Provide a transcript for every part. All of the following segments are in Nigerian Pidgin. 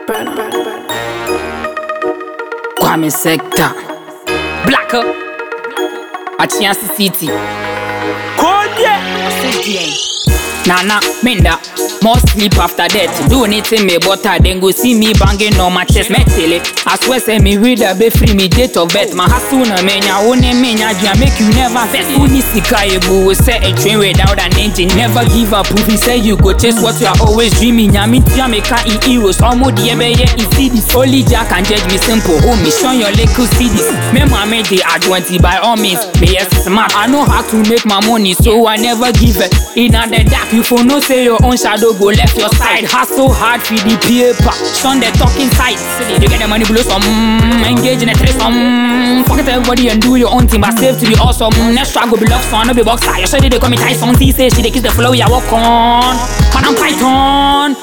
Kwame Sector. Blacker. Achiasi City. Nana, Minda. More sleep after that. Do anything me butter, then go see me banging on my chest. Me tell it. I swear, say me read a be free me date of birth. My hustle na menya, one menya, jam make you never vex. Uni sika ebu, say a train without an engine. Never give up. Proof he say you go chase what you are always dreaming. Yami tia me ka in heroes. Omo the ebe ye in cities. Only Jack can judge me simple. Oh, me show your little cities. Me mama the advantage by all means. Me yes smart. I know how to make my money, so I never give it. In the dark, you for no say your own shadow go left your side. Hustle hard for the paper. Shun the talking side. You get the money below some. Engage in a trace some. Fuck it everybody and do your own thing, but save to be awesome. Next struggle be love son, no be boxer. You said they call me Tyson. She say she they kiss the flow, yeah walk on. Man I'm Python.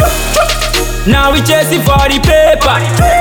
Now we chasing for the paper.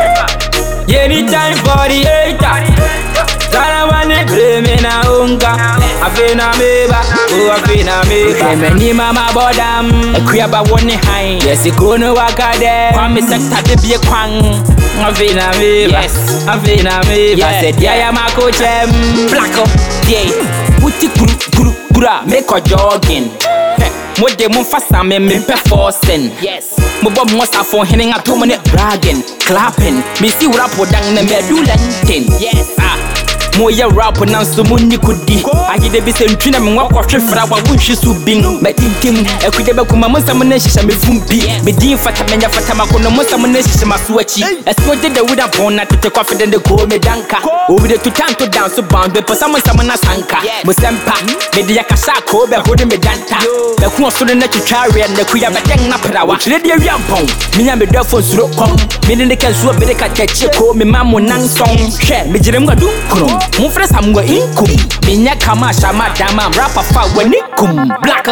Anytime for the hater. Sana wane blame na unga. Afina meba, oh afina meba. Keme ni mama bodam. Ekuya ba wone hai. Yes, ikono wakade. Kwame sector de bie kwang. Afina meba. Yes. Afina meba. Yeah. Said ya ya makochem. Black up. Yeah. Wuti guru guru gura. Make a jogging. Mo de mo fasa me me pe forcing. Yes. Mo bɔ mo safo hene nga to mo ne bragging, clapping. Me si rap dang na me do lenten. Yes. Ah. Mo yɛ rap na nso mo ni kudi. Agide bi sɛ ntwi na me ngwa kɔhwe fra wa wo nhwe so bin. Matintim, akude bɛ kuma mo nsɛm na hyehyɛ me fumpi. Me din fata me nya fata makono mo nsɛm na hyehyɛ ma so akyi. Ɛso de da wuda pon na tete kwafe de de ko me danka. Obi de tutan to dance bound be pesa mo nsɛm na sanka. Mo sɛmpa, me de yakasa ko bɛ ho de me danta. Bɛ ko so na twitwa awe na kuya bɛ den na prawa. Kyerɛ de awia mpɔn. Me nya me dɔfo nsuro kɔm. Me ne ne ka nsuo bere ka kyekye ko me ma mo nan sɔn. Hwɛ, me gyere mu adu krom. Mo frɛ sam wɔ inkum. Me nya kama shama dama rapa fa wɔ ne kum. Black.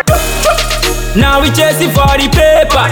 Now we chasing for the paper.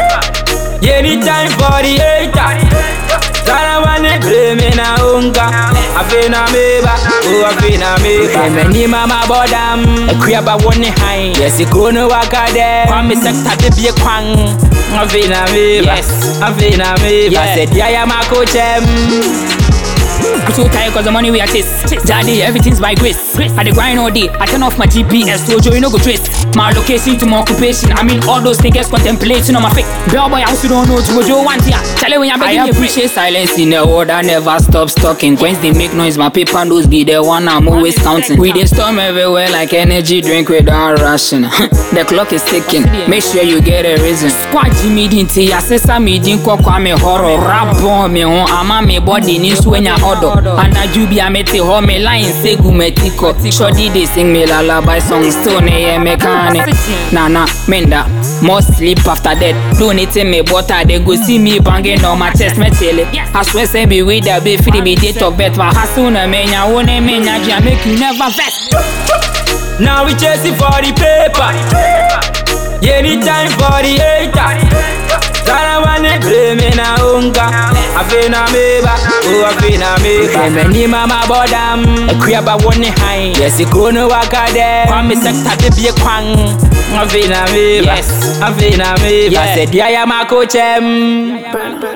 Anytime for the hater. Sana wane blame na unga. Afina meba, oh afina meba. Keme ni mama bodam. Ekuya ba wone hai. Yes, ikono wakade. Kwame sector de bie kwang. Afina meba. Yes. Afina meba. Yeah. Said ya ya makochem. I'm so tired cause the money we are chase. Daddy, everything's by grace. I dey grind all day. I turn off my GPS, so Joe, you no go trace. My location to my occupation. I mean, all those niggas contemplating on my fake. Bell boy, I also don't know to Joe one here. Tell you when you're begging I appreciate silence in the world. I never stop talking. Coins they make noise. My paper notes be the one I'm always counting. We dey storm everywhere like energy drink without ration. the clock is ticking. Make sure you get a reason. Squad Jimmy Dinty, assessor me din kwa kwa me horror. Rap bomb me hon. Ama me body ni swenya odo. Anaju bi amete ho me line segu metiko. Shoddy they sing me lullaby song. Still ne ye mechanic. Nana, menda. More sleep after that. Do anything me butter. They go see me banging on my chest. Me tell it. I swear say be with the be free be date of birth. But hustle na menya. One menya. Jam make you never vex. Now we chasing for the paper. Anytime for the hater. Sana wane blame na unga. Afina meba, oh afina meba. Keme ni mama bodam. Ekuya ba wone hai. Yes, ikono wakade. Kwame sector de bie kwang. Afina meba. Yes. Afina meba. Yeah. Said ya ya makochem.